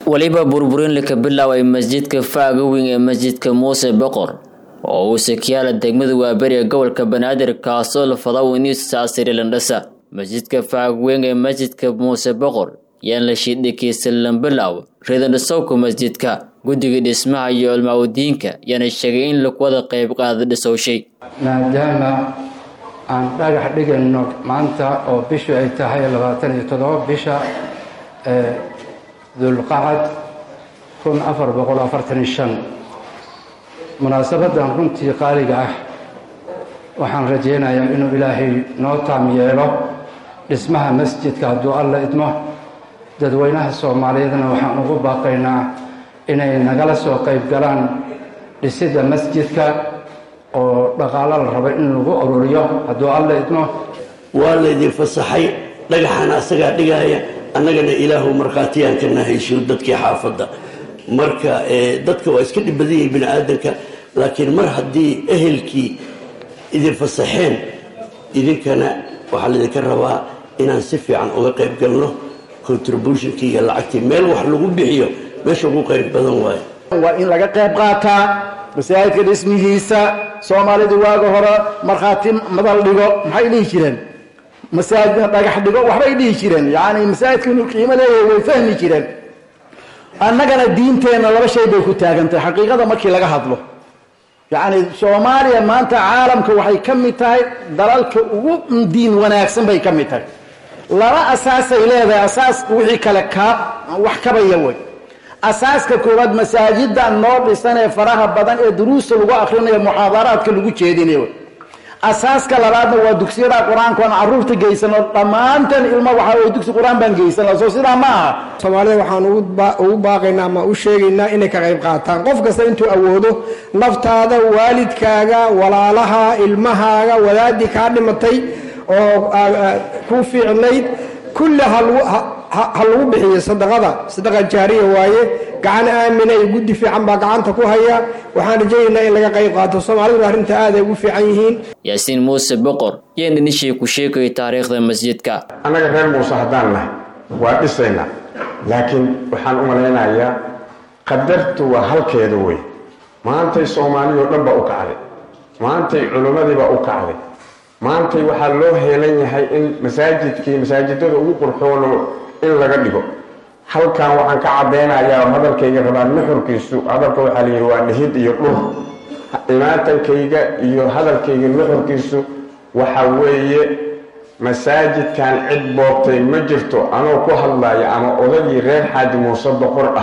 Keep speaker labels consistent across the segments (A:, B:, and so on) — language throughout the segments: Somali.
A: weliba burburin laka bilaaway masjidka faaga weyn ee masjidka muuse boqor oo uu sakiyaala degmada waaberiga gobolka banaadir kaasoo la fadaw inisaasiri landhasa masjidka faaga weyn ee masjidka muuse boqor yaan la shiidhikiisa lambilaaw reedandhisowka masjidka guddiga dhismaha iyo culmaawadiinka yaana sheegay in lakuwada qayb qaada dhisowshay
B: maadaama aan dhagax dhigayno maanta oo bishu ay tahay labaatan iyo toddoba bisha dulqacad kun afar boqol afartan iyo shan munaasabadan runtii qaaliga ah waxaan rajaynayaa inuu ilaahay noo taam yeelo dhismaha masjidka hadduu alla idmo dadweynaha soomaaliyeedna waxaan ugu baaqaynaa inay nagala soo qayb galaan dhisidda masjidka oo dhaqaalo la rabo in lagu ururiyo hadduu alla idmo
C: waa laydin fasaxay dhagaxana asagaa dhigaaya annagana ilaahu markhaatiyaan ka nahayso dadkii xaafadda marka dadka waa iska dhib badan yihin bini aadanka laakiin mar haddii ehelkii idin fasaxeen idinkana waxaa laydinka rabaa inaan si fiican uga qayb galno contributionkii iyo lacagtii meel wax lagu bixiyo meesha ugu qayb badan waayo
D: waa in laga qayb qaataa masaajidka dhismihiisa soomaalidu waaga hore markhaati madal dhigo maxay dhihi jireen masaajidna dhagax dhigo waxbay dhihi jireen yacni masaajidka inuu qiimo leeyahay way fahmi jireen annagana diinteenna laba shay bay ku taagantahay xaqiiqada markii laga hadlo yacni soomaaliya maanta caalamka waxay ka mid tahay dalalka ugu diin wanaagsan bay ka mid tahay laba asaasay leedahay asaaska wixii kale kaa wax kabaya wey asaaska koowaad masaajida noo dhisan ee faraha badan ee duruusta lagu akrinayo muxaadaraadka lagu jeedinayo asaaska labaadna waa dugsiyada qur-aanka aan caruurta geysano dhammaanteen ilmo waxaa wey dugsi qur-aan baan geysana soo sidaa ma aha
E: soomaalida waxaan ugu baaqaynaa ama u sheegaynaa inay ka qayb qaataan qof kasta intuu awoodo naftaada waalidkaaga walaalaha ilmahaaga wadaadii kaa dhimatay oo ku fiicnayd kulli ha lagu bixiyo sadaqada sadaqa jaariya waaye gacan aamina iyo guddi fiican baa gacanta ku haya waxaan rajaynaynaa in laga qayb qaato soomaaliduna arrinta aad ay ugu fiican yihiin
A: yaasiin muuse boqor yeen dhinishii ku sheegaya taariikhda masjidka
F: annaga reer muuse haddaan nahay waa dhisaynaa laakiin waxaan u malaynayaa qadartu waa halkeeda wey maantay soomaaliyoo dhan baa u kacday maantay culimmadiibaa u kacday maantay waxaa loo heelan yahay in masaajidkii masaajidada ugu qurxoono in laga dhigo halkan waxaan ka caddaynayaa oo hadalkayga rabaa nuxurkiisu hadalka waxaa la yidhi waa dhihid iyo dhur imaatankayga iyo hadalkayga nuxurkiisu waxa weeye masaajidkan cid boobtay ma jirto anoo ku hadlaya ama odagii reer xaaji muuse boqor ah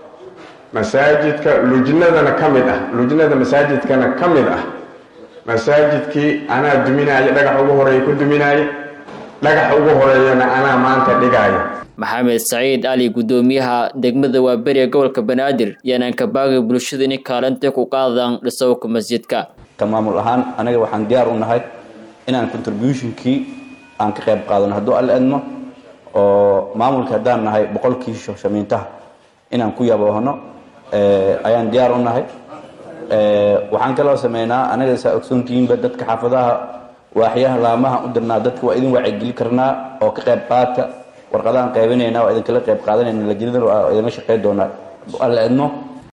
F: masaajidka lujnadana ka mid ah lujnada masaajidkana ka mid ah masaajidkii anaa duminaaya dhagax ugu horeeya ku duminaaya dhagax ugu horeeyana anaa maanta dhigaaya
A: maxamed saciid ali guddoomiyaha degmada waaberiga gobolka banaadir yaanaan kabaagay bulshada inay kaalinta ku qaadaan dhisowka masjidka
G: ka maamul ahaan anaga waxaan diyaar u nahay inaan contributionkii aan ka qayb qaadano hadduu alla edmo oo maamulka haddaan nahay boqolkii shamiintaha inaan ku yaboohno ayaan diyaar u nahay waxaan kaloo sameynaa anaga saa ogsoontihiinba dadka xaafadaha waaxyaha laamaha u dirnaa dadka waa idin waacigeli karnaa oo ka qayb qaata warqadahan qaybinaynaa waa idinkala qayb qaadanayna lajinada waa idinla shaqey doonaa alla edmo